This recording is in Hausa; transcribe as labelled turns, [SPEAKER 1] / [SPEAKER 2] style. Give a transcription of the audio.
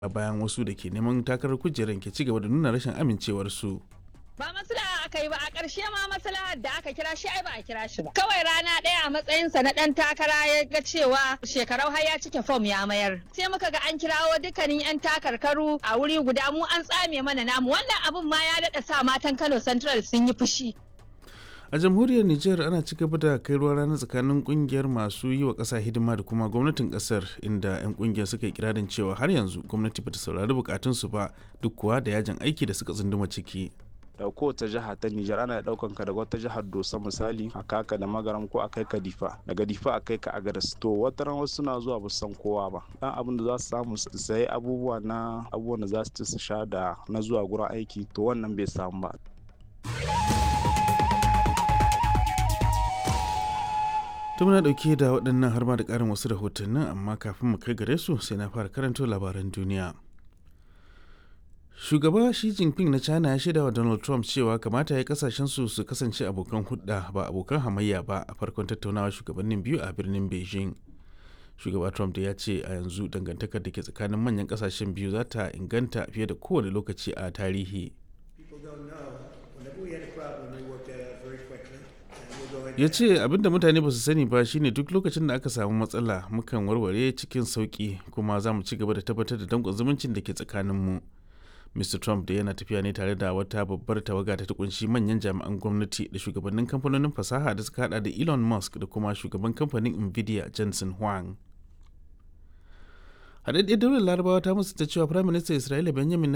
[SPEAKER 1] a bayan wasu da ke neman takarar kujerar ke ci gaba da nuna rashin amincewarsu.
[SPEAKER 2] ba maslaha aka yi ba a ƙarshe ma maslahar da aka kira shi ai ba a kira shi ba kawai rana ɗaya a matsayinsa na ɗan takara ya ga cewa shekarau har ya cike fom ya mayar sai muka ga an kirawo dukkanin yan takarkaru a wuri guda mu an tsame mana namu wannan abun ma ya daɗa sa matan Kano Central sun yi fushi
[SPEAKER 1] a jamhuriyar niger ana ci gaba da kai ruwa rana tsakanin kungiyar masu yi wa ƙasa hidima da kuma gwamnatin ƙasar inda 'yan kungiyar suka yi kirarin cewa har yanzu gwamnati bata saurari bukatunsu ba duk kuwa da yajin aiki da suka tsunduma ciki
[SPEAKER 3] da kowace jiha ta Nijar ana daukan ka daga wata jihar Dosa misali a kaka da magaram ko a kai ka Difa daga Difa a kai ka Agadas to wata ran wasu suna zuwa ba san kowa ba dan abin da za su samu su sayi abubuwa na abubuwan da za su ci su sha da na zuwa gurin aiki to wannan bai samu ba
[SPEAKER 1] to muna dauke da waɗannan har ma da ƙarin wasu rahotannin amma kafin mu kai gare su sai na fara karanto labaran duniya shugaba Xi Jinping na China ya shaida wa Donald Trump cewa kamata ya kasashen su su kasance abokan hudda ba abokan hamayya ba a farkon tattaunawa shugabannin biyu a birnin Beijing. Shugaba Trump da ya ce a yanzu dangantakar da ke tsakanin manyan kasashen biyu za ta inganta fiye da kowane lokaci a tarihi. ya ce abinda mutane ba su sani ba shine duk lokacin da aka samu matsala mukan warware cikin sauki kuma za mu ci gaba da tabbatar da danƙon zumuncin da ke tsakaninmu. mu Mr. Trump da yana tafiya ne tare da wata babbar tawaga ta kunshi manyan jami'an gwamnati da shugabannin kamfanonin fasaha da suka hada da Elon Musk da kuma shugaban kamfanin Nvidia Jensen Huang. Haɗaɗɗiyar daular larabawa ta musu ta cewa Firaministan Isra'ila Benjamin